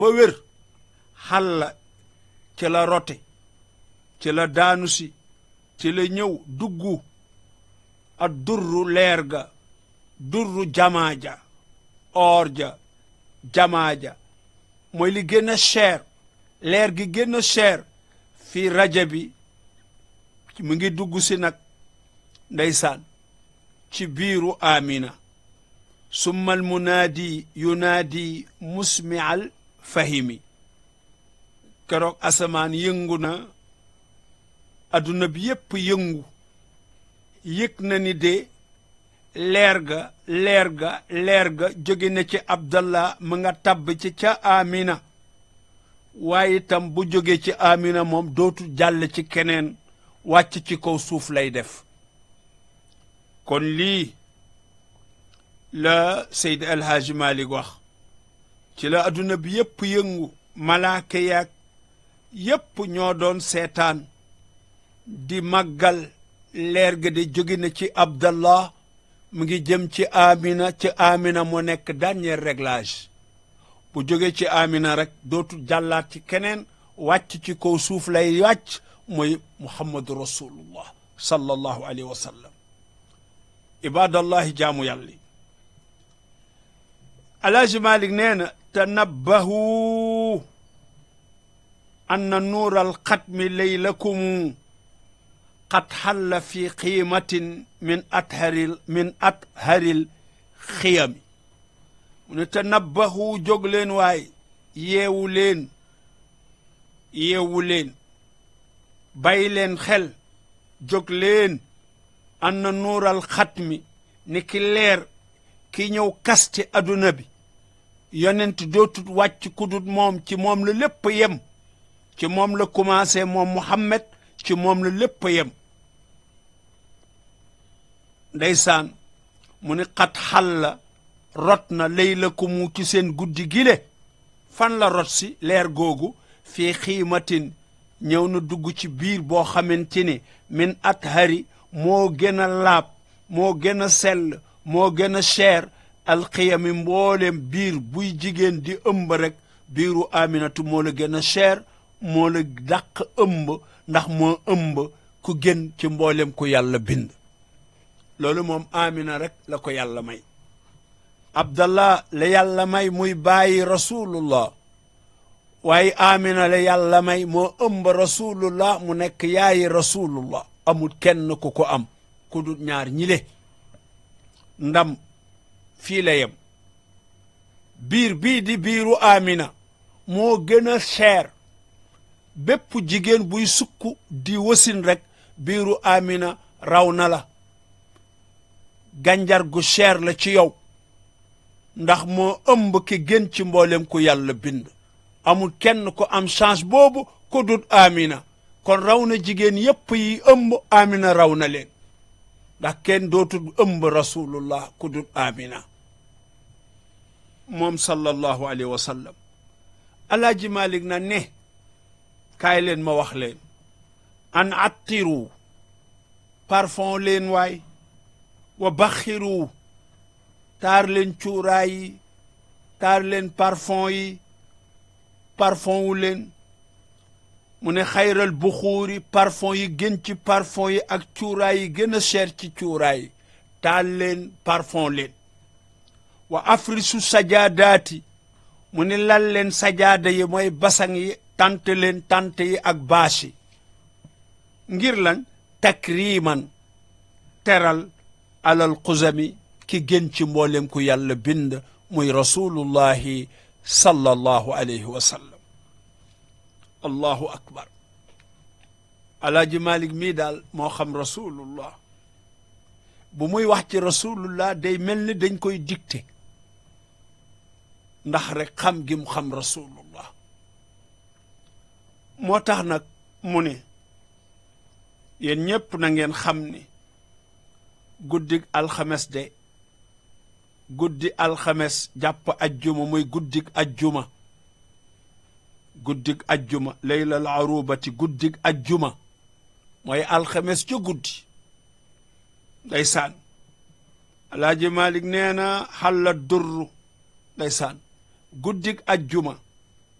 ba wér xalla ci la rote ci la daanu si ci la ñëw duggu ak durru leer ga durru jamaa ja or ja jamaa ja mooy li gën a cher leer gi gën a cher fii raja bi mu ngi dugg si nag ndeysaan ci biiru amina summa al munaadi yunaadi musmial fahimi keroog asamaan yëngu na adduna bi yépp yëngu yëg na ni de leer ga leer ga leer ga jóge na ci abdallah mu nga tabb ci ca amina waaye itam bu jóge ci amina moom dootu jàll ci keneen wàcc ci kaw suuf lay def kon lii la Seydi El Hadji Malick wax ci la adduna bi yépp yëngu malaaka yaag yépp ñoo doon seetaan di màggal leer ga de jóge na ci abdallah mu ngi jëm ci amina ci amina moo nekk dernier réglage bu jóge ci amina rek dootu jàllaat ci keneen wàcc ci kaw suuf lay wàcc mooy muhammadu rasulullah sallallahu alayhi wa sallam ibadallahi jaamu yàlla alaaji malik nee na tanabbahu anna nuur alxatmi laylakum qad xalla fi qiimatin min atharil min atharil xiyami mu ne tanabbahu jóg leen waay yeewu leen yeewu leen bàyyi leen xel jóg leen anna nuural xatmi ni ki leer ki ñëw kaste adduna bi yonent dootut wàcc kudut moom ci moom la lépp yem ci moom la commencé moom Muhammad ci moom la lépp yem ndeysaan mu ni xat xal la rot na layla ku mu ci seen guddi gile fan la rot si leer googu fii xiimatin ñëw na dugg ci biir boo xamante ni min at hari moo gën a laab moo gën a sell moo gën a cher alxiyami mboolem biir buy jigéen di ëmb rek biiru aminatu moo la gën a cher moo la dàq ëmb ndax moo ëmb ku gën ci mboolem ku yàlla bind loolu moom amina rek la ko yàlla may abdallah la yàlla may muy bàyyi rasulullah waaye amina la yàlla may moo ëmb rasulullah mu nekk yaayi rasulullah amul kenn ku ko am ku dul ñaar ñile ndam fii la yem biir bii di biiru amina moo gën a cher bépp jigéen buy sukk di wasin rek biiru amina raw na la gànjar gu cher la ci yow ndax moo ëmb ki gën ci mboolem ku yàlla bind amul kenn ko am chance boobu ku dut amina kon raw na jigéen yépp yi ëmb amina raw na leen ndax kenn dootul ëmb rasulullah ku dut amina moom sallallahu alayhi wa sallam alaaji malik na ne kaay leen ma wax leen an attiru parfum leen waay wa baxiru taar leen cuuraay yi taar leen parfum yi parfum wu leen mu ne xayral buxuuri parfum yi gën ci parfum yi ak cuuraay yi gën a cher ci cuuraay yi taal leen parfum leen wa afrisu sajaadaati mu ne lal leen sajaada yi mooy basang yi tant leen tant yi ak bâche yi ngir lan takriman teral alal xuzami ki gën ci mboolem ku yàlla bind muy rasulullahi sallallahu alayhi wa sallam allahu akbar alaaji malik mii daal moo xam rasulullah bu muy wax ci rasulullah day mel ni dañ koy dicté ndax rek xam gi mu xam rasulullah moo tax nag mu ne yéen ñépp na ngeen xam ni guddig alxames de guddi alxames jàpp ajjuma muy guddig ajjuma guddig ajjuma laylal arubati guddig ajjuma mooy alxames ca guddi ndeysaan alaaji malik nee na xalla durru ndeysaan guddig ajjuma